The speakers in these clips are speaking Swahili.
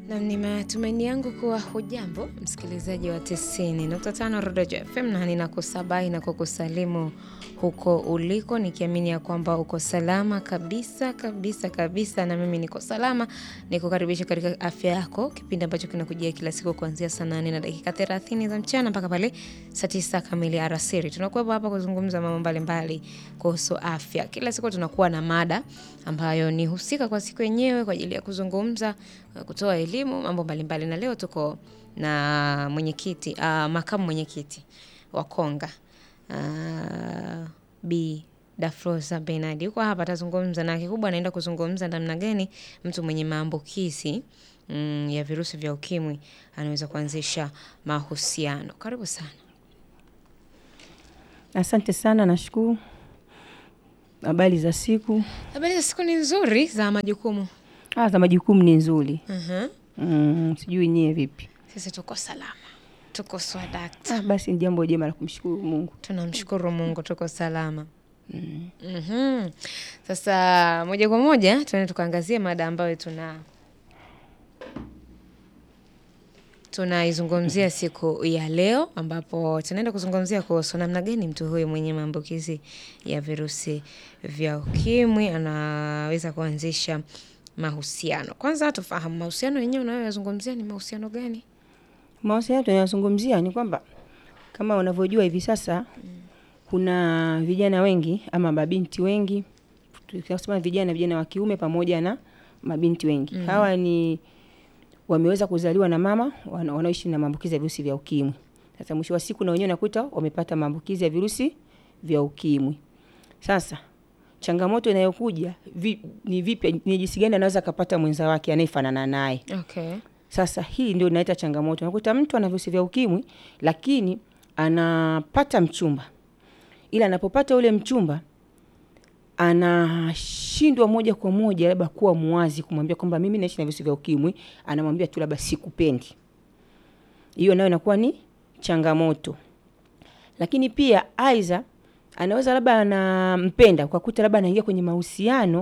Na ni matumaini yangu kuwa hujambo msikilizaji wa 90.5 Rodojo FM na ninakusabai na kukusalimu huko uliko nikiamini ya kwamba uko salama kabisa kabisa kabisa, na mimi niko salama. Nikukaribisha katika afya yako, kipindi ambacho kinakujia kila siku kuanzia saa 8 na dakika 30 za mchana mpaka pale saa 9 kamili alasiri. Tunakuwa hapa kuzungumza mambo mbalimbali kuhusu afya. Kila siku tunakuwa na mada ambayo ni husika kwa siku yenyewe kwa ajili ya kuzungumza, kutoa elimu, mambo mbalimbali. Na leo tuko na mwenyekiti, uh, makamu mwenyekiti wa Konga uh, Bi Dafroza Benard yuko hapa, atazungumza na kikubwa, anaenda kuzungumza namna gani mtu mwenye maambukizi mm, ya virusi vya ukimwi anaweza kuanzisha mahusiano. Karibu sana. Asante sana, nashukuru. Habari za siku? Habari za siku ni nzuri, za majukumu. Ah, za majukumu ni nzuri. Mhm. Mm, sijui nyie vipi? Sisi tuko salama, tuko swadakta. Ah, basi ni jambo jema la kumshukuru Mungu. Tunamshukuru Mungu, tuko salama. Mhm. Sasa moja kwa moja tuende tukaangazie mada ambayo tuna tunaizungumzia siku ya leo, ambapo tunaenda kuzungumzia kuhusu namna gani mtu huyu mwenye maambukizi ya virusi vya ukimwi anaweza kuanzisha mahusiano. Kwanza tufahamu mahusiano yenyewe unayoyazungumzia ni mahusiano gani? Mahusiano tunayozungumzia ni kwamba kama unavyojua hivi sasa kuna vijana wengi ama mabinti wengi, tukisema vijana, vijana wa kiume pamoja na mabinti wengi. Hawa ni wameweza kuzaliwa na mama wana- wanaoishi na maambukizi ya virusi vya ukimwi. Sasa mwisho wa siku na wenyewe nakuta wamepata maambukizi ya virusi vya ukimwi. Sasa changamoto inayokuja vi, ni vipi, ni jinsi gani anaweza akapata mwenza wake anayefanana naye. Okay. Sasa hii ndio inaleta changamoto. Unakuta mtu ana virusi vya ukimwi lakini anapata mchumba, ila anapopata ule mchumba anashindwa moja kwa moja labda kuwa muwazi kumwambia kwamba mimi naishi na virusi vya ukimwi. Anamwambia tu labda sikupendi. Hiyo nayo inakuwa ni changamoto. Lakini pia aidha anaweza labda anampenda ukakuta labda anaingia kwenye mahusiano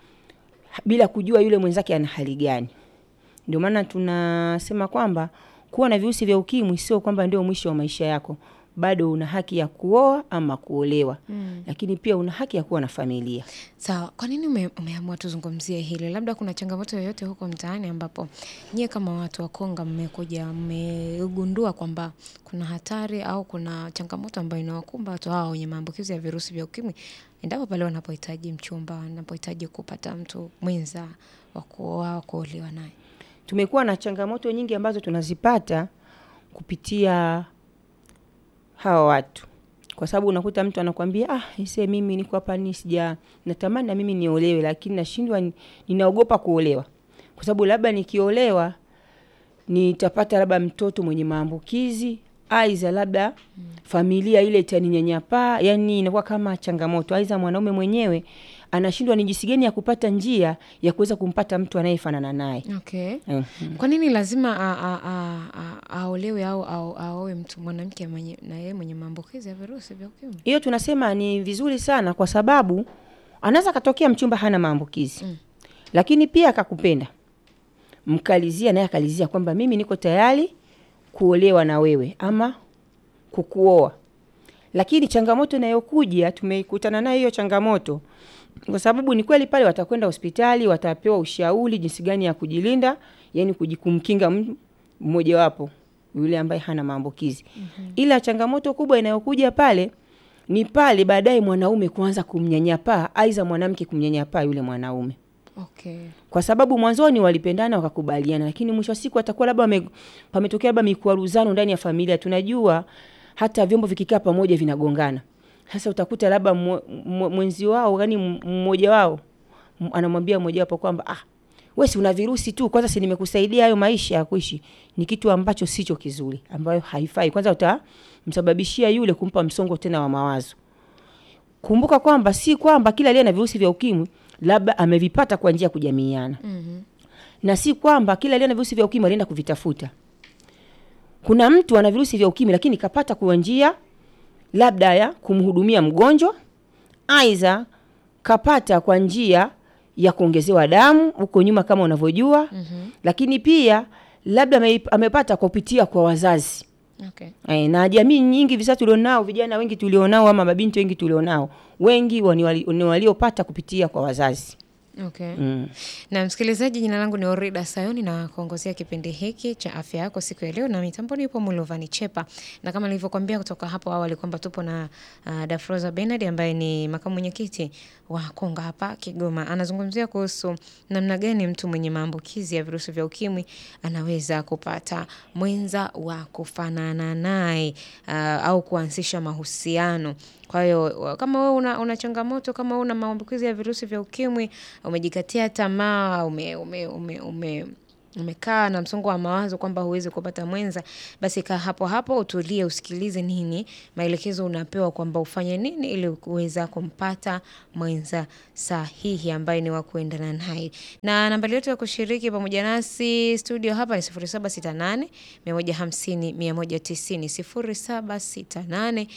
bila kujua yule mwenzake ana hali gani. Ndio maana tunasema kwamba kuwa na virusi vya ukimwi sio kwamba ndio mwisho wa maisha yako. Bado una haki ya kuoa ama kuolewa, lakini pia una haki ya kuwa na familia. Sawa, kwa nini ume, umeamua tuzungumzie hili? Labda kuna changamoto yoyote huko mtaani ambapo nyie kama watu wa Konga mmekuja mmegundua kwamba kuna hatari au kuna changamoto ambayo inawakumba watu hao wenye maambukizi ya virusi vya ukimwi endapo pale wanapohitaji mchumba, wanapohitaji kupata mtu mwenza wa kuoa, wa kuolewa naye? Tumekuwa na changamoto nyingi ambazo tunazipata kupitia hawa watu, kwa sababu unakuta mtu anakwambia ah, ise mimi niko hapa ni sija natamani na mimi niolewe, lakini nashindwa, ni- ninaogopa kuolewa kwa sababu labda nikiolewa nitapata labda mtoto mwenye maambukizi aidha labda familia ile itaninyanyapaa. Yani inakuwa kama changamoto, aidha mwanaume mwenyewe anashindwa ni jinsi gani ya kupata njia ya kuweza kumpata mtu anayefanana naye. Okay. Mhm. Kwa nini lazima a- a- a- a- aolewe au au- aoe mtu mwanamke mwenye na yeye mwenye maambukizi ya virusi vya ukimwi? Hiyo tunasema ni vizuri sana, kwa sababu anaweza katokea mchumba hana maambukizi Mm. lakini pia akakupenda, mkalizia naye akalizia kwamba mimi niko tayari kuolewa na wewe ama kukuoa. Lakini changamoto inayokuja tumeikutana nayo hiyo changamoto, kwa sababu ni kweli pale watakwenda hospitali, watapewa ushauri jinsi gani ya kujilinda, yani kujikumkinga m- mmojawapo yule ambaye hana maambukizi. Ila changamoto kubwa inayokuja pale ni pale baadaye mwanaume kuanza kumnyanyapaa, aidha mwanamke kumnyanyapaa yule mwanaume Okay. kwa sababu mwanzoni walipendana wakakubaliana, lakini mwisho wa siku atakuwa labda wame- pametokea labda mikwaruzano ndani ya familia. Tunajua hata vyombo vikikaa pamoja vinagongana. Sasa utakuta labda mwe- mwe- mwenzi wao, yani mmoja wao m- anamwambia mmoja wapo kwamba ah, wewe si una virusi tu, kwanza si nimekusaidia hayo maisha ya kuishi. Ni kitu ambacho sicho kizuri, ambayo haifai. Kwanza utamsababishia yule kumpa msongo tena wa mawazo. Kumbuka kwamba si kwamba kila aliye na virusi vya ukimwi labda amevipata kwa njia ya kujamiiana, Mhm. na si kwamba kila aliye na virusi vya ukimwi alienda kuvitafuta. Kuna mtu ana virusi vya ukimwi lakini kapata kwa njia labda ya kumhudumia mgonjwa, aidha kapata kwa njia ya kuongezewa damu huko nyuma kama unavyojua mm-hmm. lakini pia labda ame, amepata kupitia kwa wazazi Okay. e, na jamii nyingi hivi sasa tulionao vijana wengi tulionao ama mabinti wengi tulionao wengi wa- ni wali- ni waliopata kupitia kwa wazazi Okay. mm. Na msikilizaji, jina langu ni Orida Sayoni na kuongozea kipindi hiki cha afya yako siku ya leo, na mitamboni yupo Mulovani Chepa, na kama nilivyokuambia kutoka hapo awali kwamba tupo na uh, Dafroza Bernard ambaye ni makamu mwenyekiti wa Konga hapa Kigoma. Anazungumzia kuhusu namna gani mtu mwenye maambukizi ya virusi vya ukimwi anaweza kupata mwenza wa kufanana naye uh, au kuanzisha mahusiano. Kwa hiyo wa- kama wewe una, una changamoto kama wewe una maambukizi ya virusi vya ukimwi, umejikatia tamaa, ume, ume, ume, ume umekaa na msongo wa mawazo kwamba huwezi kupata mwenza, basi kaa hapo hapo, utulie, usikilize nini maelekezo unapewa kwamba ufanye nini ili kuweza kumpata mwenza sahihi ambaye ni wa kuendana naye. Na nambari yetu ya kushiriki pamoja nasi studio hapa ni 0768 150 190 0768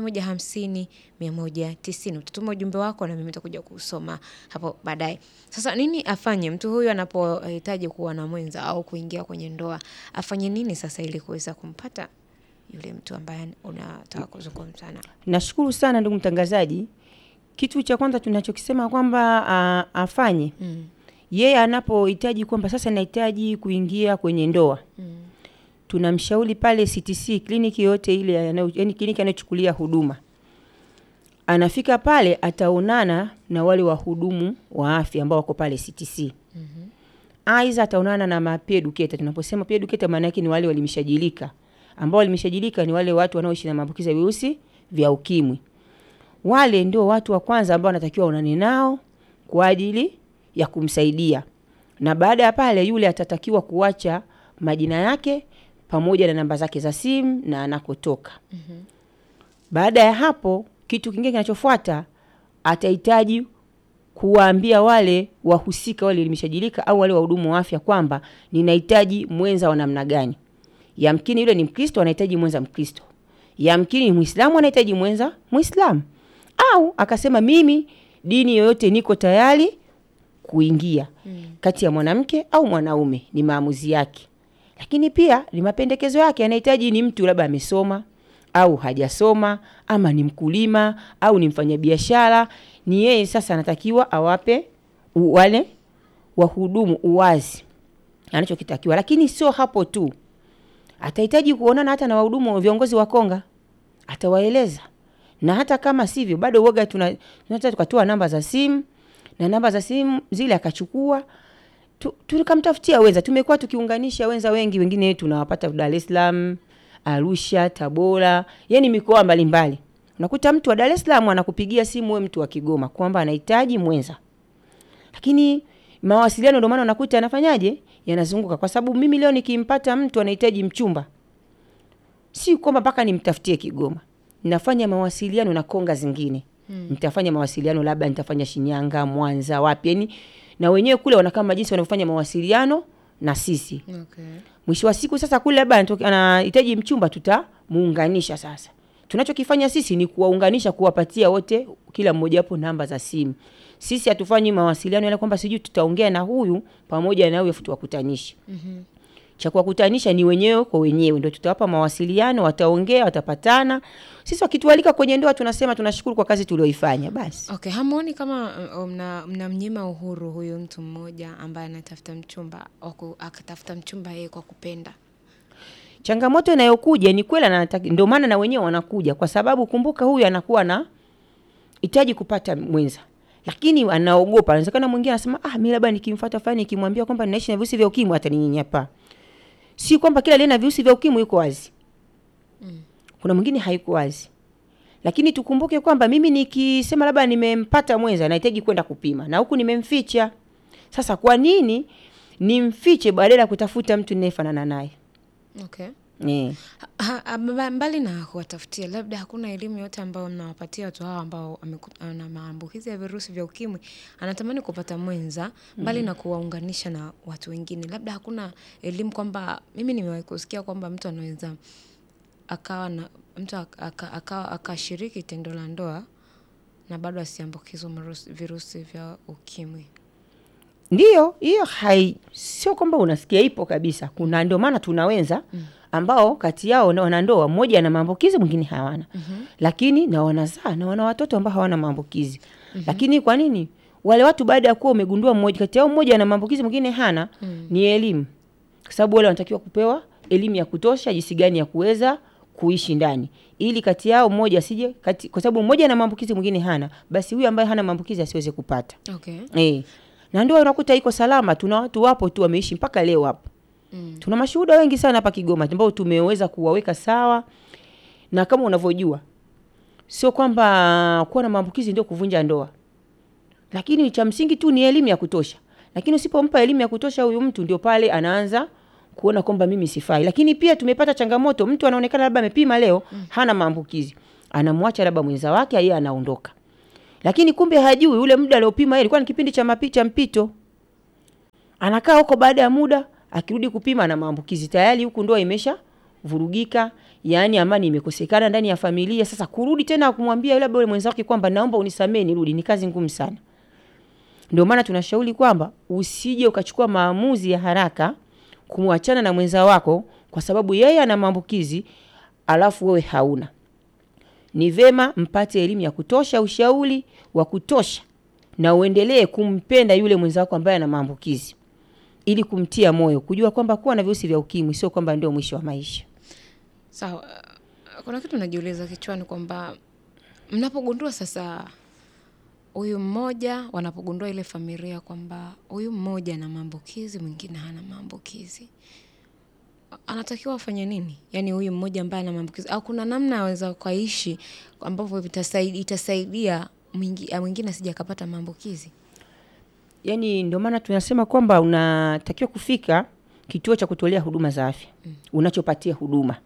150 190. Utatuma ujumbe wako na mimi nitakuja kusoma hapo baadaye. Sasa nini afanye mtu huyu anapohitaji kuwa na mwenza au kuingia kwenye ndoa? Afanye nini sasa ili kuweza kumpata yule mtu ambaye unataka kuzungumza naye? nashukuru sana ndugu mtangazaji kitu cha kwanza tunachokisema kwamba uh, afanye Mm. yeye anapohitaji kwamba sasa nahitaji kuingia kwenye ndoa Mm. tunamshauri pale CTC kliniki yote ile anayo- yaani kliniki anayochukulia huduma anafika pale ataonana na wale wahudumu wa afya ambao wako pale CTC Mhm. aidha ataonana na mapeer educator tunaposema peer educator maana yake ni wale walimeshajilika ambao walimeshajilika ni wale watu wanaoishi na maambukizi ya virusi vya ukimwi wale ndio watu wa kwanza ambao wanatakiwa onane nao kwa ajili ya kumsaidia na baada ya pale yule atatakiwa kuacha majina yake pamoja na namba zake za simu na anakotoka Mhm. baada ya hapo kitu kingine kinachofuata atahitaji kuwaambia wale wahusika wale elimeshajilika au wale wahudumu wa afya kwamba ninahitaji mwenza wa namna gani yamkini yule ni mkristo anahitaji mwenza mkristo yamkini ni mwislamu anahitaji mwenza mwislamu au akasema mimi dini yoyote niko tayari kuingia Mm. kati ya mwanamke au mwanaume ni maamuzi yake lakini pia ni mapendekezo yake anahitaji ni mtu labda amesoma au hajasoma ama ni mkulima au ni mfanyabiashara ni yeye sasa anatakiwa awape u- wale wahudumu uwazi anachokitakiwa lakini sio hapo tu atahitaji kuonana hata na wahudumu wa viongozi wa konga atawaeleza na hata kama sivyo bado uoga tuna tunataka tukatoa namba za simu na namba za simu zile akachukua tu- tukamtafutia wenza tumekuwa tukiunganisha wenza wengi wengine tunawapata dar es salaam arusha tabora yani mikoa mbalimbali unakuta mtu wa dar es salaam anakupigia simu we mtu wa kigoma kwamba anahitaji mwenza lakini mawasiliano ndio maana unakuta anafanyaje yanazunguka kwa sababu mimi leo nikimpata mtu anahitaji mchumba si kwamba mpaka nimtafutie kigoma nafanya mawasiliano na konga zingine hmm. nitafanya mawasiliano labda nitafanya shinyanga mwanza wapi yani na wenyewe kule wana kama jinsi wanavyofanya mawasiliano na sisi Okay. mwisho wa siku sasa kule labda anatoke- anahitaji mchumba tutamuunganisha sasa tunachokifanya sisi ni kuwaunganisha kuwapatia wote kila mmoja wapo namba za simu sisi hatufanyi mawasiliano yale kwamba sijui tutaongea na huyu pamoja na huyu afu tuwakutanishe Mhm. cha kuwakutanisha ni wenyewe kwa wenyewe ndio tutawapa mawasiliano wataongea watapatana sisi wakitualika kwenye ndoa tunasema tunashukuru kwa kazi tulioifanya basi Okay, hamuoni kama uh, mna mnamnyima uhuru huyu mtu mmoja ambaye anatafuta mchumba waku, akatafuta mchumba yeye kwa kupenda? changamoto inayokuja ni kweli anataka ndio maana na wenyewe wanakuja kwa sababu kumbuka huyu anakuwa na hitaji kupata mwenza lakini anaogopa anawezekana mwingine anasema ah mimi labda nikimfuata fulani nikimwambia kwamba ninaishi na virusi vya ukimwi ataninyanyapa si kwamba kila aliye na virusi vya ukimwi yuko wazi Mm. kuna mwingine haiko wazi lakini tukumbuke kwamba mimi nikisema labda nimempata mwenza nahitaji kwenda kupima na huku nimemficha sasa kwa nini nimfiche badala ya kutafuta mtu ninayefanana naye Okay. yeah. Ha, ha, mba- mbali na kuwatafutia, labda hakuna elimu yote ambayo mnawapatia watu hawa ambao ameku- ana maambukizi ya virusi vya ukimwi, anatamani kupata mwenza, mbali na kuwaunganisha na watu wengine, labda hakuna elimu kwamba, mimi nimewahi kusikia kwamba mtu anaweza akawa na mtu ak- aka- akawa akashiriki tendo la ndoa na bado asiambukizwa marusi- virusi vya ukimwi. Ndiyo, hiyo hai sio kwamba unasikia ipo kabisa. Kuna ndio maana tuna wenza ambao kati yao na wanandoa mmoja ana maambukizi mwingine hawana. Lakini na wanazaa na wana watoto ambao hawana maambukizi. Lakini kwa nini? Wale watu baada ya kuwa umegundua mmoja kati yao mmoja ana maambukizi mwingine hana, ni elimu. Kwa sababu wale wanatakiwa kupewa elimu ya kutosha jinsi gani ya kuweza kuishi ndani ili kati yao mmoja asije kati, kwa sababu mmoja ana maambukizi mwingine hana, basi huyu ambaye hana maambukizi asiweze kupata. Okay. Eh. Na ndio unakuta iko salama. Tuna watu wapo tu wameishi mpaka leo hapo. Mm. Tuna mashuhuda wengi sana hapa Kigoma ambao tumeweza kuwaweka sawa, na kama unavyojua, sio kwamba kuwa na maambukizi ndio kuvunja ndoa, lakini cha msingi tu ni elimu ya kutosha. Lakini usipompa elimu ya kutosha huyu mtu, ndio pale anaanza kuona kwamba mimi sifai. Lakini pia tumepata changamoto, mtu anaonekana labda amepima leo, hana maambukizi, anamwacha labda mwenza wake, yeye anaondoka lakini kumbe hajui ule muda aliopima yeye ilikuwa ni kipindi cha mapi cha mpito. Anakaa huko, baada ya muda akirudi kupima na maambukizi tayari, huku ndoa imesha vurugika, yaani amani imekosekana ndani ya familia. Sasa kurudi tena kumwambia yule labda yule mwenza wake kwamba naomba unisamee nirudi, ni kazi ngumu sana. Ndio maana tunashauri kwamba usije ukachukua maamuzi ya haraka kumwachana na mwenza wako kwa sababu yeye ana maambukizi alafu wewe hauna ni vema mpate elimu ya kutosha, ushauri wa kutosha, na uendelee kumpenda yule mwenzako ambaye ana maambukizi, ili kumtia moyo, kujua kwamba kuwa na virusi vya ukimwi sio kwamba ndio mwisho wa maisha. Sawa. uh, Kuna kitu najiuliza kichwani kwamba mnapogundua sasa huyu mmoja, wanapogundua ile familia kwamba huyu mmoja ana maambukizi, mwingine hana maambukizi, anatakiwa afanye nini? Yaani huyu mmoja ambaye ana maambukizi, au kuna namna aweza ukaishi ambavyo vitasaidia, itasaidia mwingi- ah, mwingine asije akapata maambukizi? Yaani ndio maana tunasema kwamba unatakiwa kufika kituo cha kutolea huduma za afya unachopatia huduma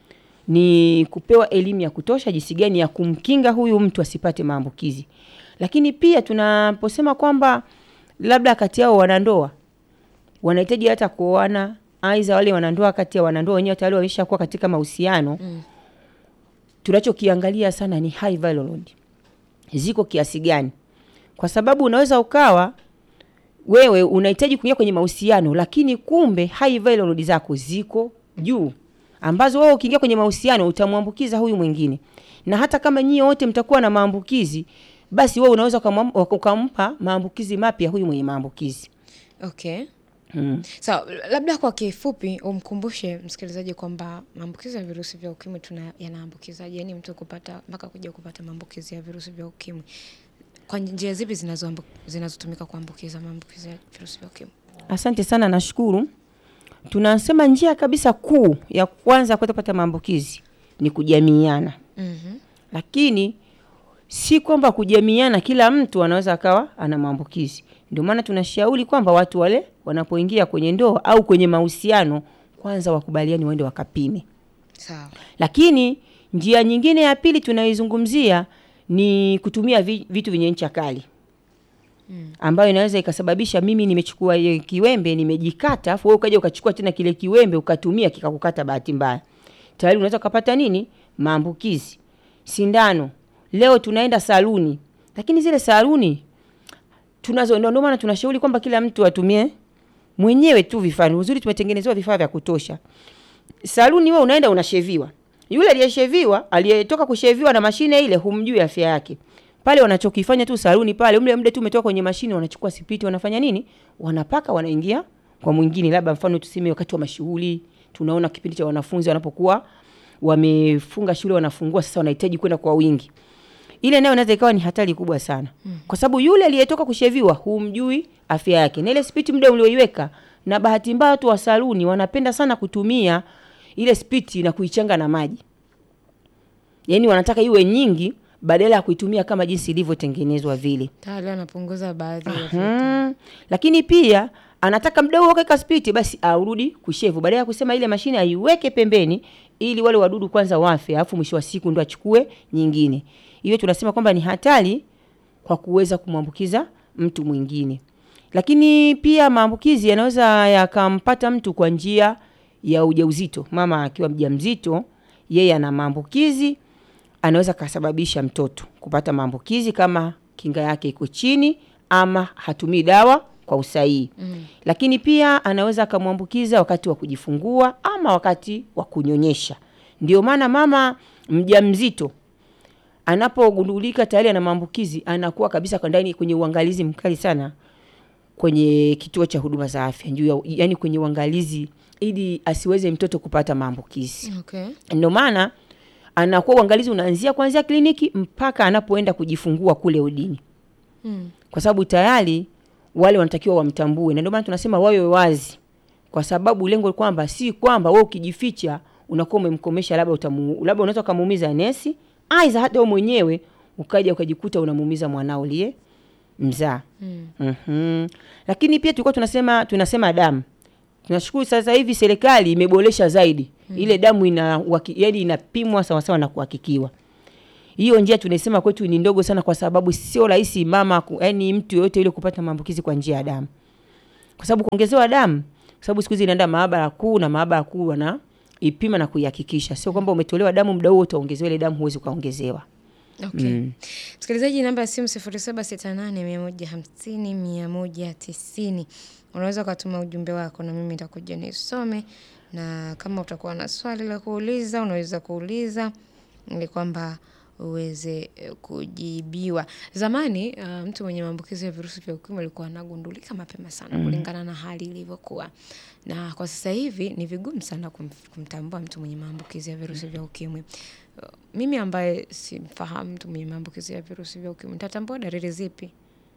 ni kupewa elimu ya kutosha jinsi gani ya kumkinga huyu mtu asipate maambukizi. Lakini pia tunaposema kwamba labda kati yao wanandoa wanahitaji hata kuoana, aidha wale wanandoa kati ya wanandoa wenyewe tayari wameshakuwa katika mahusiano Mm. tunachokiangalia sana ni high viral load ziko kiasi gani, kwa sababu unaweza ukawa wewe unahitaji kuingia kwenye mahusiano, lakini kumbe high viral load zako ziko juu, ambazo wewe ukiingia kwenye mahusiano utamwambukiza huyu mwingine, na hata kama nyie wote mtakuwa na maambukizi, basi wewe unaweza ukamwam- ukampa maambukizi mapya huyu mwenye maambukizi Okay. mm. Sawa, labda kwa kifupi umkumbushe msikilizaji kwamba maambukizi ya virusi vya ukimwi tuna yanaambukizaje, yaani mtu kupata mpaka kuja kupata maambukizi ya virusi vya ukimwi kwa njia zipi zinazoambu- zinazotumika kuambukiza maambukizi ya virusi vya ukimwi? Asante sana, nashukuru. Tunasema njia kabisa kuu ya kwanza kuweza kupata maambukizi ni kujamiiana, Mhm. lakini si kwamba kujamiiana kila mtu anaweza akawa ana maambukizi. Ndio maana tunashauri kwamba watu wale wanapoingia kwenye ndoa au kwenye mahusiano, kwanza wakubaliani waende wakapime. Sawa. Lakini njia nyingine ya pili tunaizungumzia ni kutumia vi- vitu vyenye ncha kali ambayo inaweza ikasababisha mimi nimechukua ile kiwembe nimejikata, afu wewe ukaja ukachukua tena kile kiwembe ukatumia kikakukata bahati mbaya, tayari unaweza ukapata nini? Maambukizi. Sindano, leo tunaenda saluni, lakini zile saluni tunazo, ndio ndio maana tunashauri kwamba kila mtu atumie mwenyewe tu vifaa. Uzuri tumetengenezewa vifaa vya kutosha. Saluni wewe unaenda unasheviwa, yule aliyesheviwa aliyetoka kusheviwa na mashine ile humjui afya yake pale wanachokifanya tu saluni pale, mle mde tu umetoka kwenye mashine, wanachukua sipiti, wanafanya nini? Wanapaka, wanaingia kwa mwingine. Labda mfano tuseme wakati wa mashughuli, tunaona kipindi cha wanafunzi wanapokuwa wamefunga shule, wanafungua sasa, wanahitaji kwenda kwa wingi, ile nayo inaweza ikawa ni hatari kubwa sana mm. kwa sababu yule aliyetoka kusheviwa humjui afya yake, na ile spiti mde ulioiweka, na bahati mbaya watu wa saluni wanapenda sana kutumia ile spiti na kuichanga na maji, yaani wanataka iwe nyingi badala ya kuitumia kama jinsi ilivyotengenezwa vile. Tayari anapunguza baadhi ya vitu. Mm. Lakini pia anataka mda huo kaweka spiti basi arudi kushevu, badala ya kusema ile mashine aiweke pembeni ili wale wadudu kwanza wafe, alafu mwisho wa siku ndo achukue nyingine. Hiyo tunasema kwamba ni hatari kwa kuweza kumwambukiza mtu mwingine. Lakini pia maambukizi yanaweza yakampata mtu kwa njia ya ujauzito. Mama akiwa mjamzito, yeye ana maambukizi, anaweza kasababisha mtoto kupata maambukizi kama kinga yake iko chini ama hatumii dawa kwa usahihi mm. Lakini pia anaweza akamwambukiza wakati wa kujifungua ama wakati wa kunyonyesha. Ndio maana mama mjamzito anapogundulika tayari ana maambukizi anakuwa kabisa kwa ndani kwenye uangalizi mkali sana kwenye kituo cha huduma za afya juu ya, yani kwenye uangalizi ili asiweze mtoto kupata maambukizi. Okay. Ndio maana anakuwa uangalizi unaanzia kuanzia kliniki mpaka anapoenda kujifungua kule udini, Mm. kwa sababu tayari wale wanatakiwa wamtambue, na ndio maana tunasema wawe wazi, kwa sababu lengo kwamba si kwamba wewe ukijificha unakuwa umemkomesha, labda utamu, labda unaweza ukamuumiza nesi, aidha hata wewe mwenyewe ukaja ukajikuta unamuumiza mwanao uliye mzaa. Mm. Mhm. Lakini pia tulikuwa tunasema tunasema damu. Tunashukuru sasa hivi serikali imeboresha zaidi. Ile damu ina waki, yani inapimwa sawa sawa na kuhakikiwa. Hiyo njia tunaisema kwetu ni ndogo sana kwa sababu sio rahisi mama ku- yani mtu yoyote yule kupata maambukizi kwa njia ya damu. Kwa sababu kuongezewa damu, kwa sababu siku hizi inaenda maabara kuu na maabara kuu wana ipima na kuihakikisha. Sio kwamba umetolewa damu muda huo utaongezewa ile damu huwezi ukaongezewa. Okay. Msikilizaji, namba ya simu 0768150190. Unaweza ukatuma ujumbe wako na mimi nitakuja nisome, na kama utakuwa na swali la kuuliza unaweza kuuliza ili kwamba uweze eh, kujibiwa. Zamani uh, mtu mwenye maambukizi ya virusi vya ukimwi alikuwa anagundulika mapema sana kulingana na hali ilivyokuwa, na kwa sasa hivi ni vigumu sana kum, kumtambua mtu mwenye maambukizi ya virusi vya ukimwi. Uh, Mimi ambaye simfahamu mtu mwenye maambukizi ya virusi vya ukimwi nitatambua dalili zipi?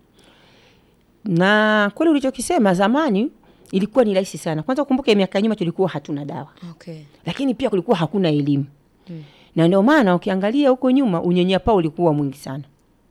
Na kweli ulichokisema zamani ilikuwa ni rahisi sana. Kwanza ukumbuke miaka ya nyuma tulikuwa hatuna dawa. Okay. Lakini pia kulikuwa hakuna elimu. Na ndio maana ukiangalia huko nyuma unyanyapaa ulikuwa mwingi sana.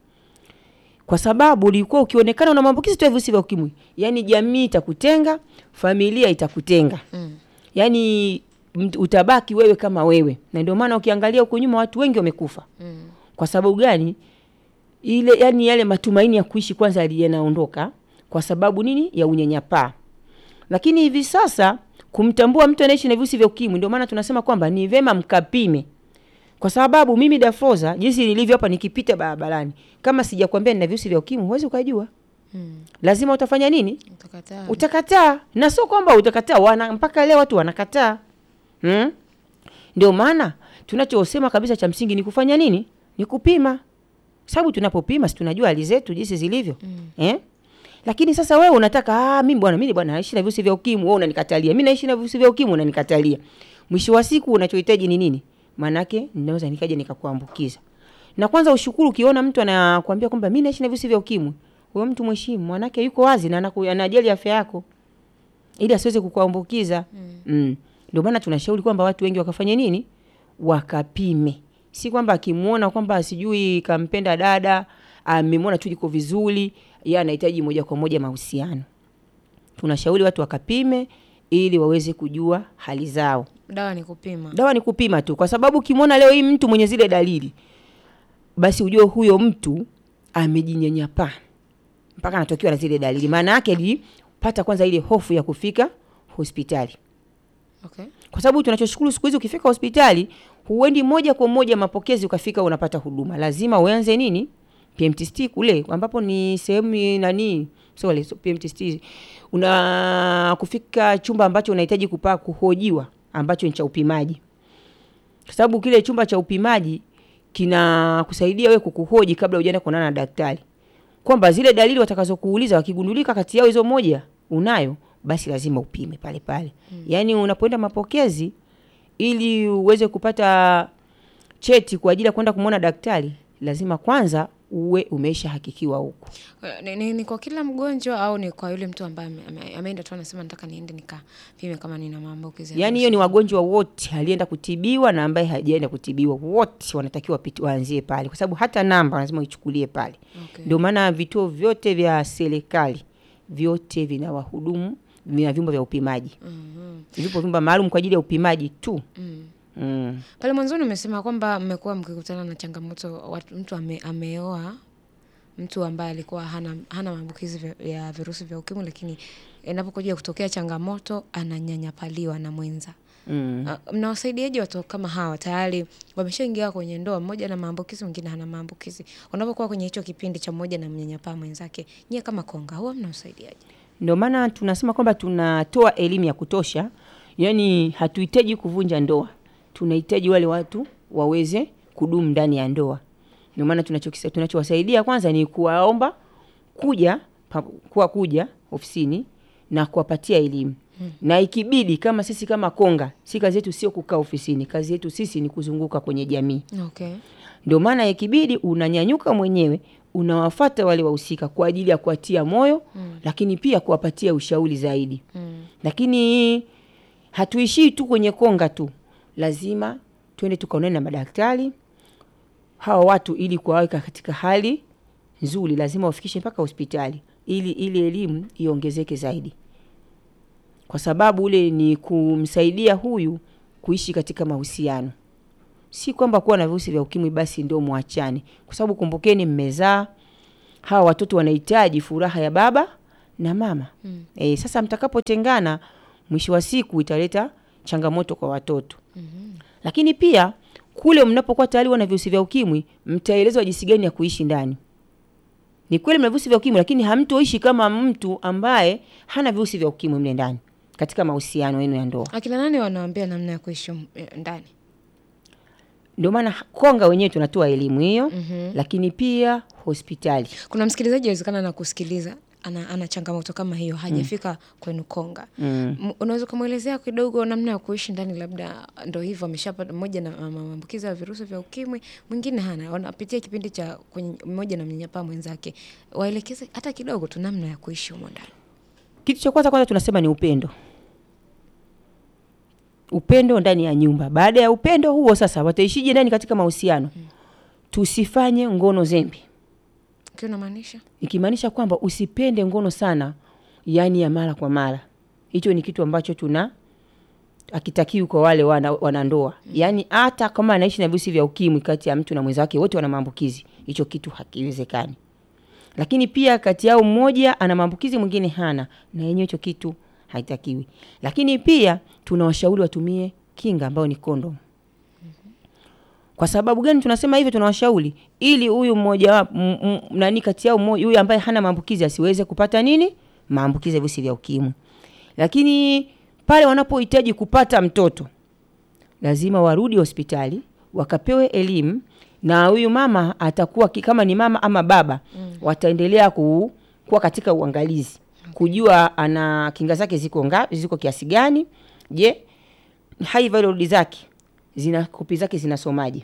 Kwa sababu ulikuwa ukionekana una maambukizi tu ya virusi vya ukimwi, yaani jamii itakutenga, familia itakutenga. Mm. Yaani mt- utabaki wewe kama wewe. Na ndio maana ukiangalia huko nyuma watu wengi wamekufa. Mm. Kwa sababu gani? Ile yani yale matumaini ya kuishi kwanza yali- yanaondoka kwa sababu nini? Ya unyanyapaa. Lakini hivi sasa kumtambua mtu anaishi na virusi vya ukimwi, ndio maana tunasema kwamba ni vema mkapime, kwa sababu mimi Dafoza, jinsi nilivyo hapa, nikipita barabarani, kama sijakwambia nina virusi vya ukimwi, huwezi ukajua. Mm. Lazima utafanya nini? Utakataa. Utakataa, na sio kwamba utakataa, wana mpaka leo watu wanakataa hmm? Ndio maana tunachosema kabisa cha msingi ni kufanya nini? Ni kupima, sababu tunapopima si tunajua hali zetu jinsi zilivyo Mm. eh? Lakini sasa wewe unataka ah, mimi bwana, mimi bwana naishi na virusi vya ukimwi, wewe unanikatalia. Mimi naishi na virusi vya ukimwi, unanikatalia. Mwisho wa siku unachohitaji ni nini? Maanake ninaweza nikaja nikakuambukiza. Na kwanza ushukuru ukiona mtu anakuambia kwamba mimi naishi na virusi vya ukimwi. Huyo mtu mheshimu, maanake yuko wazi na anaku- anajali afya yako ili asiweze kukuambukiza. Mm. Ndio maana tunashauri kwamba watu wengi wakafanye nini? Wakapime. Si kwamba akimwona kwamba sijui kampenda dada, amemwona tu liko vizuri, yeye anahitaji moja kwa moja mahusiano. Tunashauri watu wakapime ili waweze kujua hali zao. Dawa ni kupima. Dawa ni kupima tu, kwa sababu ukimwona leo hii mtu mwenye zile dalili, basi ujue huyo mtu amejinyanyapaa mpaka anatokewa na zile dalili. Maana yake alipata kwanza ile hofu ya kufika hospitali, Okay. kwa sababu tunachoshukuru siku hizi, ukifika hospitali huendi moja kwa moja mapokezi ukafika unapata huduma, lazima uanze nini, PMTST kule ambapo ni sehemu nani, sorry, so PMTST una kufika chumba ambacho unahitaji kupaa kuhojiwa ambacho ni cha upimaji, kwa sababu kile chumba cha upimaji kinakusaidia wewe kukuhoji kabla hujaenda kuonana na daktari, kwamba zile dalili watakazokuuliza wakigundulika kati yao hizo moja unayo, basi lazima upime pale pale. Mm. Yaani unapoenda mapokezi ili uweze kupata cheti kwa ajili ya kwenda kumwona daktari, lazima kwanza uwe umesha hakikiwa huko. Eh, Ni, ni, ni kwa kila mgonjwa au ni kwa yule mtu ambaye ame- ame- ameenda tu anasema nataka niende nikapime kama nina maambukizi ya Yaani hiyo ni wagonjwa wote alienda kutibiwa na ambaye hajaenda kutibiwa, wote wanatakiwa wapiti- waanzie pale, kwa sababu hata namba lazima uichukulie pale. Okay. Ndio maana vituo vyote vya serikali vyote vina wahudumu, vina vyumba vya upimaji. Mhm. Vipo vyumba maalum kwa ajili ya upimaji tu. Mm. Mm. Pale mwanzoni umesema kwamba mmekuwa mkikutana na changamoto watu, mtu ame, ameoa mtu ambaye alikuwa hana, hana maambukizi vya- ya virusi vya ukimwi, lakini inapokuja kutokea changamoto ananyanyapaliwa na mwenza. Mm. Uh, mnawasaidiaje watu kama hawa tayari wameshaingia kwenye ndoa, mmoja na maambukizi, mwingine hana maambukizi? Unapokuwa kwenye hicho kipindi cha mmoja na mnyanyapaa mwenzake, nyie kama Konga huwa mnawasaidiaje? Ndio maana tunasema kwamba tunatoa elimu ya kutosha, yaani hatuhitaji kuvunja ndoa, tunahitaji wale watu waweze kudumu ndani ya ndoa. Ndio maana tunachokisa- tunachowasaidia kwanza ni kuwaomba kuja pa, kuwa kuja ofisini na kuwapatia elimu na ikibidi, kama sisi kama Konga, si kazi yetu sio kukaa ofisini, kazi yetu sisi ni kuzunguka kwenye jamii. Okay. Ndio maana ikibidi unanyanyuka mwenyewe unawafata wale wahusika kwa ajili ya kuwatia moyo mm. lakini pia kuwapatia ushauri zaidi Mm. lakini hatuishii tu kwenye konga tu, lazima twende tukaonane na madaktari hawa watu, ili kuwaweka katika hali nzuri, lazima wafikishe mpaka hospitali ili ili elimu iongezeke zaidi, kwa sababu ule ni kumsaidia huyu kuishi katika mahusiano, si kwamba kuwa na virusi vya ukimwi basi ndio mwachane, kwa sababu kumbukeni, mmezaa hawa watoto wanahitaji furaha ya baba na mama Mm. E, sasa mtakapotengana mwisho wa siku italeta changamoto kwa watoto. Mhm. Lakini pia kule mnapokuwa tayari wana virusi vya ukimwi, mtaelezwa jinsi gani ya kuishi ndani. Ni kweli mna virusi vya ukimwi, lakini hamtoishi kama mtu ambaye hana virusi vya ukimwi mle ndani katika mahusiano yenu ya ndoa. Akina nani wanaambia namna ya kuishi eh, ndani? Ndio maana Konga wenyewe tunatoa elimu hiyo, Mhm. lakini pia hospitali. Kuna msikilizaji awezekana na kusikiliza ana, ana changamoto kama hiyo hajafika kwenu Konga. Mm. M- Unaweza kumwelezea kidogo namna ya kuishi ndani, labda ndo hivyo ameshapata mmoja na ma- maambukizi ya virusi vya ukimwi, mwingine hana, wanapitia kipindi cha kwenye mmoja na mnyanyapaa mwenzake, waelekeze hata kidogo tu namna ya kuishi humo ndani. Kitu cha kwanza kwanza tunasema ni upendo, upendo ndani ya nyumba. Baada ya upendo huo, sasa wataishije ndani katika mahusiano? Tusifanye ngono zembe, Ukiwa unamaanisha ikimaanisha kwamba usipende ngono sana, yaani ya mara kwa mara. Hicho ni kitu ambacho tuna akitakiwi kwa wale wana, wanandoa yaani hata kama anaishi na virusi vya ukimwi kati ya mtu na mwenzake wote wana maambukizi, hicho kitu hakiwezekani. Lakini pia kati yao mmoja ana maambukizi mwingine hana, na yenyewe hicho kitu haitakiwi. Lakini pia tunawashauri watumie kinga ambayo ni kondom. Kwa sababu gani tunasema hivyo? Tunawashauri ili huyu mmoja wa m- m- nani kati yao mmoja huyu ambaye hana maambukizi asiweze kupata nini maambukizi ya virusi vya ukimwi. Lakini pale wanapohitaji kupata mtoto lazima warudi hospitali wakapewe elimu, na huyu mama atakuwa ki- kama ni mama ama baba mm. wataendelea ku, kuwa katika uangalizi kujua ana kinga zake ziko nga, ziko kiasi gani. Je, high viral load zake zina kopi zake zinasomaje,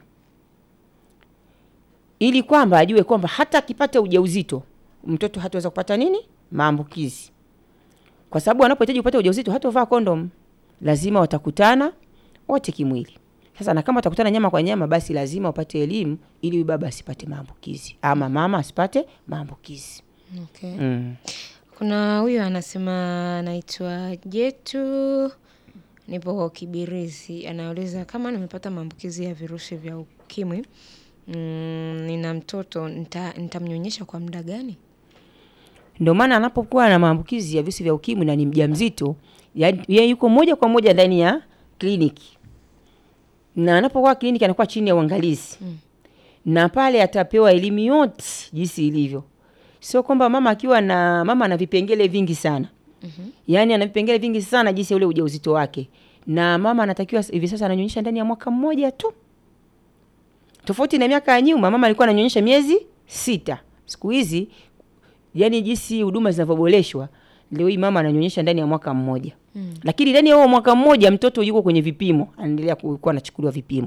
ili kwamba ajue kwamba hata akipata ujauzito mtoto hataweza kupata nini maambukizi, kwa sababu wanapohitaji kupata ujauzito hatovaa kondom, lazima watakutana wote kimwili. Sasa na kama watakutana nyama kwa nyama, basi lazima wapate elimu ili huyu baba asipate maambukizi ama mama asipate maambukizi. okay. Mm. Kuna huyu anasema anaitwa Jetu, nipo Kibirizi, anauliza kama nimepata maambukizi ya virusi vya ukimwi mm, nina mtoto nita- nitamnyonyesha kwa muda gani? Ndio maana anapokuwa na maambukizi ya virusi vya ukimwi na ni mjamzito, yaani yeye yuko moja kwa moja ndani ya kliniki, na anapokuwa kliniki anakuwa chini ya uangalizi Mm. na pale atapewa elimu yote jinsi ilivyo. Sio kwamba mama akiwa na mama ana vipengele vingi sana Mhm. yaani ana vipengele vingi sana jinsi ya ule ujauzito wake, na mama anatakiwa hivi sasa ananyonyesha ndani ya mwaka mmoja tu, tofauti na miaka ya nyuma, mama alikuwa ananyonyesha miezi sita. Siku hizi yani jinsi huduma zinavyoboreshwa, leo hii mama ananyonyesha ndani ya mwaka mmoja Mm. lakini ndani ya huo mwaka mmoja mtoto yuko kwenye vipimo, anaendelea ku- kuwa anachukuliwa vipimo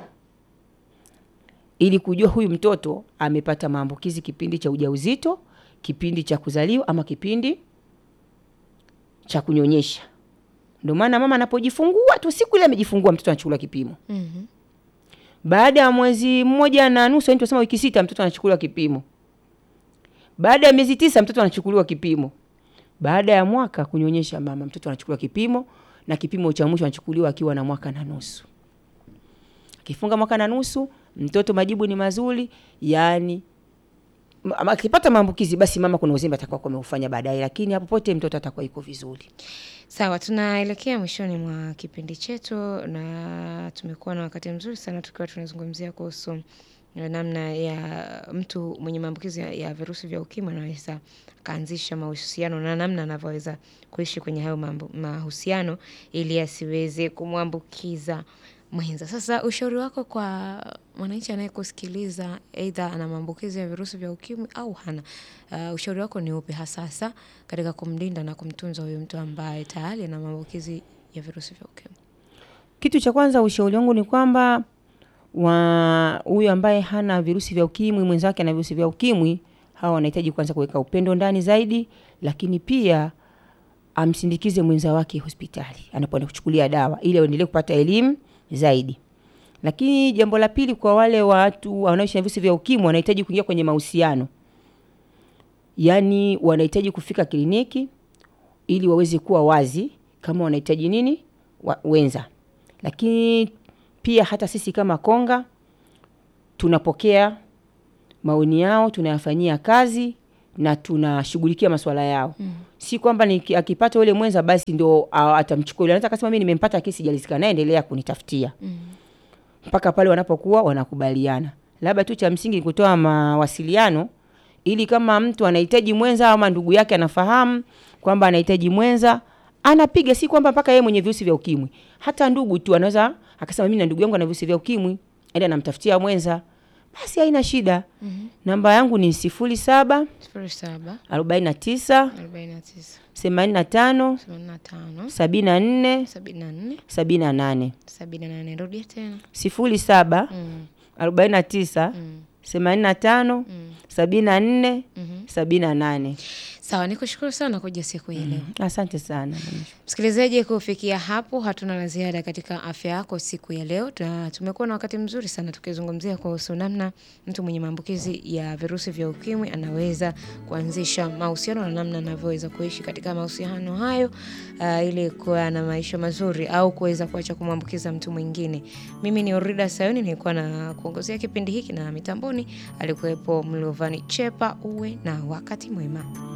ili kujua huyu mtoto amepata maambukizi kipindi cha ujauzito, kipindi cha kuzaliwa ama kipindi cha kunyonyesha. Ndio maana mama anapojifungua tu, siku ile amejifungua, mtoto anachukuliwa kipimo. Mhm. Baada ya mwezi mmoja na nusu, yani tunasema wiki sita, mtoto anachukuliwa kipimo. Baada ya miezi tisa, mtoto anachukuliwa kipimo. Baada ya mwaka kunyonyesha mama, mtoto anachukuliwa kipimo, na kipimo cha mwisho anachukuliwa akiwa na mwaka na nusu. Akifunga mwaka na nusu, mtoto majibu ni mazuri, yani ma- ama akipata maambukizi, basi mama kuna uzembe atakuwa ameufanya baadaye, lakini hapo pote mtoto atakuwa iko vizuri. Sawa, tunaelekea mwishoni mwa kipindi chetu na tumekuwa na wakati mzuri sana tukiwa tunazungumzia kuhusu namna ya mtu mwenye maambukizi ya, ya virusi vya ukimwi anaweza akaanzisha mahusiano na namna anavyoweza kuishi kwenye hayo mambo- mahusiano ili asiweze kumwambukiza mwenza. Sasa ushauri wako kwa mwananchi anayekusikiliza aidha ana maambukizi ya virusi vya ukimwi au hana, uh, ushauri wako ni upi hasa hasa katika kumlinda na kumtunza huyu mtu ambaye tayari ana maambukizi ya virusi vya ukimwi? Kitu cha kwanza ushauri wangu ni kwamba wa huyu ambaye hana virusi vya ukimwi, mwenzake ana virusi vya ukimwi, hawa wanahitaji kwanza kuweka upendo ndani zaidi, lakini pia amsindikize mwenza wake hospitali anapoenda kuchukulia dawa ili aendelee kupata elimu zaidi. Lakini jambo la pili, kwa wale watu wanaoishi na virusi vya ukimwi wanahitaji kuingia kwenye mahusiano, yaani wanahitaji kufika kliniki ili waweze kuwa wazi kama wanahitaji nini wa, wenza. Lakini pia hata sisi kama Konga tunapokea maoni yao, tunayafanyia kazi na tunashughulikia masuala yao. Mm. Si kwamba ni akipata yule mwenza basi ndio a- atamchukua yule. Anaweza akasema mimi nimempata kesi sijalizika naye, endelea kunitafutia Mm. mpaka pale wanapokuwa wanakubaliana. Labda tu cha msingi ni kutoa mawasiliano ili kama mtu anahitaji mwenza ama ndugu yake anafahamu kwamba anahitaji mwenza, anapiga. Si kwamba mpaka yeye mwenye virusi vya ukimwi, hata ndugu tu anaweza akasema mimi na ndugu yangu ana virusi vya ukimwi, aenda anamtafutia mwenza, basi haina shida. Mhm. Namba yangu ni sifuri saba sifuri saba arobaini na tisa arobaini na tisa themanini na tano themanini na tano sabini na nne sabini na nne sabini na nane sabini na nane rudia tena. sifuri saba Mm. arobaini na tisa Mm. themanini na tano Mm. sabini na nne Mhm. sabini na nane. Sawa, nikushukuru sana kuja siku hii leo. Asante sana. Msikilizaji, kufikia hapo hatuna la ziada katika afya yako siku ya leo. Tuna- Tumekuwa na wakati mzuri sana tukizungumzia kuhusu namna mtu mwenye maambukizi ya virusi vya ukimwi anaweza kuanzisha mahusiano na namna anavyoweza kuishi katika mahusiano hayo uh, ili kuwa na maisha mazuri au kuweza kuacha kumwambukiza mtu mwingine. Mimi ni Orida Sayoni, nilikuwa na kuongozea kipindi hiki na mitamboni alikuwepo Mlovani Chepa. Uwe na wakati mwema.